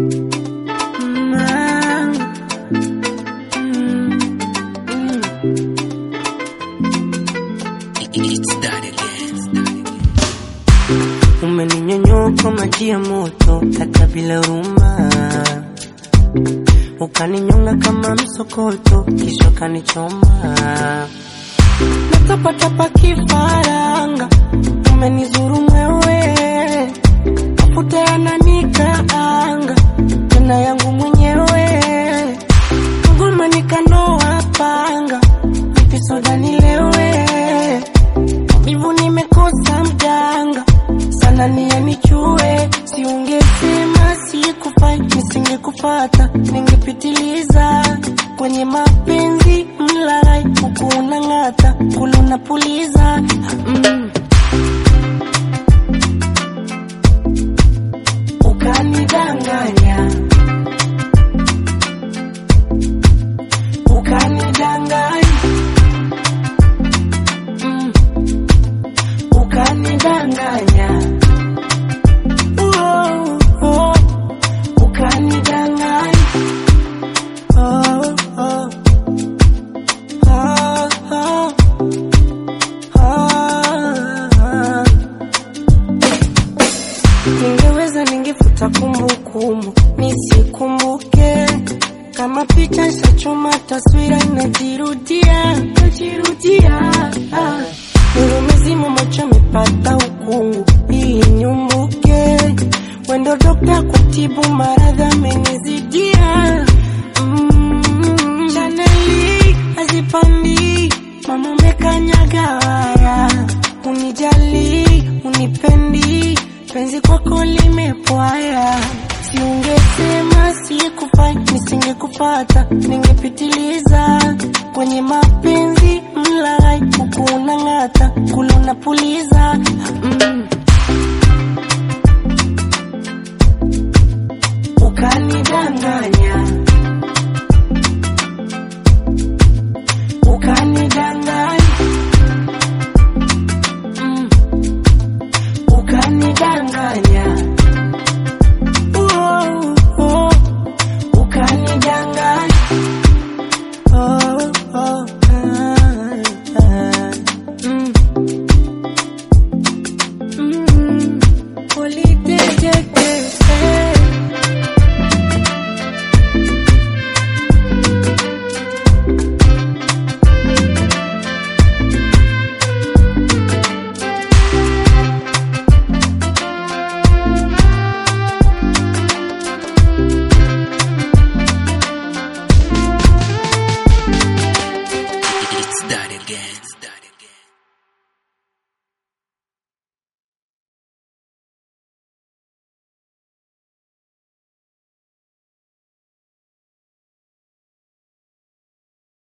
Mm, ah, mm, mm. Umeninyonyoka maji ya moto hata bila huruma, ukaninyonga kama msokoto, kisha kanichoma natapatapa kifaranga, umenizuru mwewe, mafuta yananikaanga tena yangu mwenyewe, ngoma nikanoa panga, vipisoda nilewe, mbivu nimekosa mganga sana nia nichue, siungesema sikufai, nisingekufata, ningepitiliza kwenye mapenzi mlaghai, huku unang'ata, kule unapuliza mm. Ukanidanganya, ukanidanganya, mm. ukanidanganya Oh, oh, ukanidanganya. Oh, oh, oh, oh, oh. Ningeweza ningefuta kumbukumbu nisikumbuke, kama picha ishachoma taswira inajirudia inajirudia. Ah. Nuru mizima macho amepata ukungu hii nyumbuke, wendo dokta kutibu maradhi amenizidia. Mm, Chaneli hazipandi mama umekanyaga waya, unijali unipendi, penzi kwako limepwaya. Siungesema sikufai, nisingekupata, ningepitiliza kwenye mapenzi mlaghai, huku unang'ata, kule unapuliza mm. Ukanidanganya